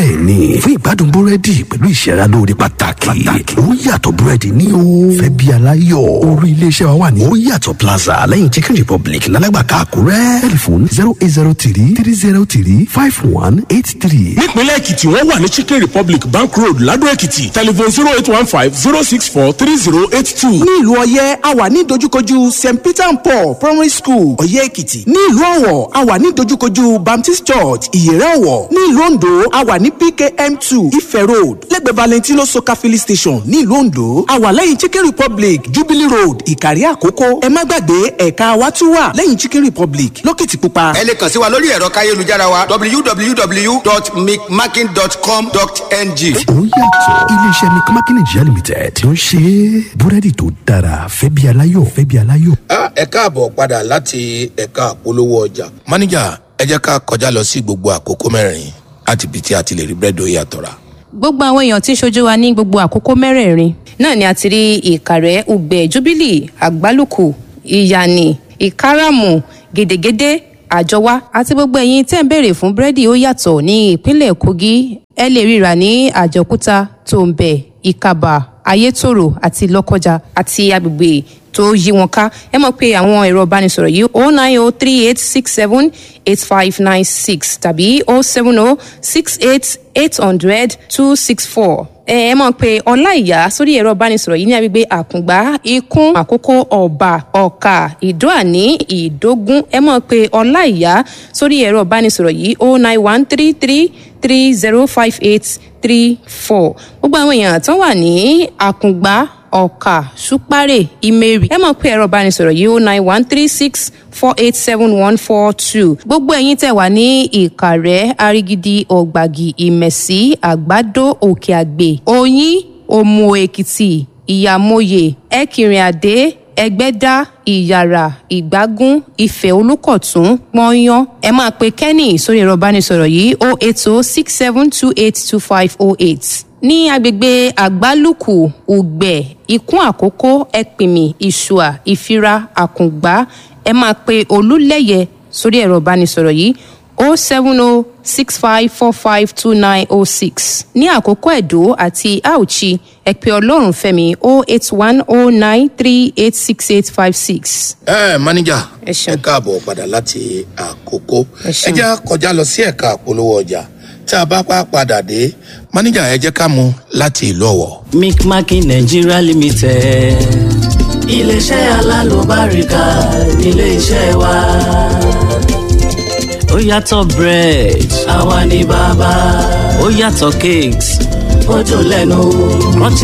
bẹ́ẹ̀ ni fún ìgbádùn búrẹ́dì pẹ̀lú ìṣẹ́ra lóore pàtàkì ó yàtọ̀ búrẹ́dì ní o fẹ́ bí aláyọ̀ orí iléeṣẹ́ wa wà ní ó yàtọ̀ plaza lẹ́yìn chicken republic lálágbàká àkúrẹ́ tẹlifon zero eight zero three three zero three five one eight three. nípínlẹ̀ èkìtì wọ́n wà ní chicken republic bank road ladò èkìtì telephone zero eight one five zero six four three zero eight two. ní ìlú ọyẹ́ a wà ní dojúkojú st peter and paul primary school ọyẹ́ èkìtì ní ìlú ọ̀wọ̀ a wà ní dojúkojú baptist church ìyẹ̀rẹ̀ ọ̀wọ̀ ní ìlú ondo a wà ní pkm two ife road lẹ́gbẹ̀ẹ́ valentino soka filling station ní ìlú ondo a wà lẹ́yìn chicken republic jubilee road ìkàrí àkókò ẹ má gbàgbé ẹ̀ka wa tún wà lẹ́yìn chicken republic lókìtìpupa. ẹ lè kàn sí wa lórí ẹ̀rọ káyélujára wa www.micmaking.com.ng. ó yàtọ̀ iléeṣẹ́ mcmakin nigeria limited tí ó ń ṣe búrẹ́dì tó dára fẹ́ bí aláyọ̀ fẹ́ bí aláyọ̀. ẹ káàbọ̀ padà láti ẹ̀ka àpolówó ọjà. máníjà ẹ jẹ́ ká kọjá lọ sí gbogbo àkókò mẹ́rin láti ibi tí a ti lè rí búrẹ́dì ó yàtọ̀ rà. gbogbo àwọn èèyàn tí ń ṣojú wa ní gbogbo àkókò mẹ́rẹ̀ẹ̀rin náà ni a ti rí ìkàrẹ́ ugbẹ́ jubilee àgbálùkù ìyànì ìkáràmù gèdègèdè àjọwá àti gbogbo ẹ̀yin tẹ́ ń béèrè fún búrẹ́dì ó yàtọ̀ ní ìpínlẹ̀ kogi ẹ lè ríra ní àjọkúta tòǹbẹ̀ ìkàbà ayétòrò àti lọ́kọjà àti agbègbè tó yí wọn ká ẹ mọ̀ pé àwọn ẹ̀rọ ìbánisọ̀rọ̀ yìí o nine o three eight six seven eight five nine six tàbí o seven o six eight eight hundred two six four ẹ ẹ mọ̀ pé ọláìyá sórí ẹ̀rọ ìbánisọ̀rọ̀ yìí ní agbègbè àkùngbá ikún àkókò ọ̀bà ọ̀kà ìdóàní ìdógún ẹ mọ̀ pé ọláìyá sórí ẹ̀rọ ìbánisọ̀rọ̀ yìí o nine one three three three zero five eight three four gbogbo àwọn èèyàn tó wà ní àkùngbá ọ̀kà ṣúpárẹ̀ ìmẹ̀rì ẹ mọ̀ pé ẹ̀rọ ìbánisọ̀rọ̀ yìí ó nine one three six four eight seven one four two gbogbo ẹ̀yin tẹ̀ wá ní ìkàrẹ́ arigidi ọ̀gbàgì ìmẹ̀sí àgbàdo òkè àgbè oyin òmù èkìtì ìyàmóye ẹ̀kìnrin àdé ẹgbẹ́dá ìyàrá ìgbágún ìfẹ́ olùkọ̀tún pọ́nyán ẹ máa pe kenny sórí ẹ̀rọ ìbánisọ̀rọ̀ yìí o eight o six seven two eight two five o eight ní agbègbè àgbálùkù ùgbẹ ikún àkókò ẹpìmì ìṣùà ìfira àkùngbá ẹ máa pe olúlẹyẹ sórí ẹ̀rọ ìbánisọ̀rọ̀ yìí o seven o six five four five two nine o six ní àkókò ẹ̀dó àti auchi ẹ pe ọlọ́run fẹ́mi o eight one o nine three eight six eight five six. ẹ máníjà Ẹ ṣeun. ẹ káàbọ̀ padà láti àkókò Ẹ ẹ ṣeun. jẹ́ kọjá lọ sí ẹ̀ka àpolówó ọjà tí a bá pa padà dé máníjà ẹ jẹ́ ká mú láti ìlú ọ̀wọ̀. micmaking nigeria limited iléeṣẹ́ alálùbáríkà nílé-iṣẹ́ wa ó yàtọ̀ bread àwa ni bàbá ó yàtọ̀ cakes ó dùn lẹ́nu rántí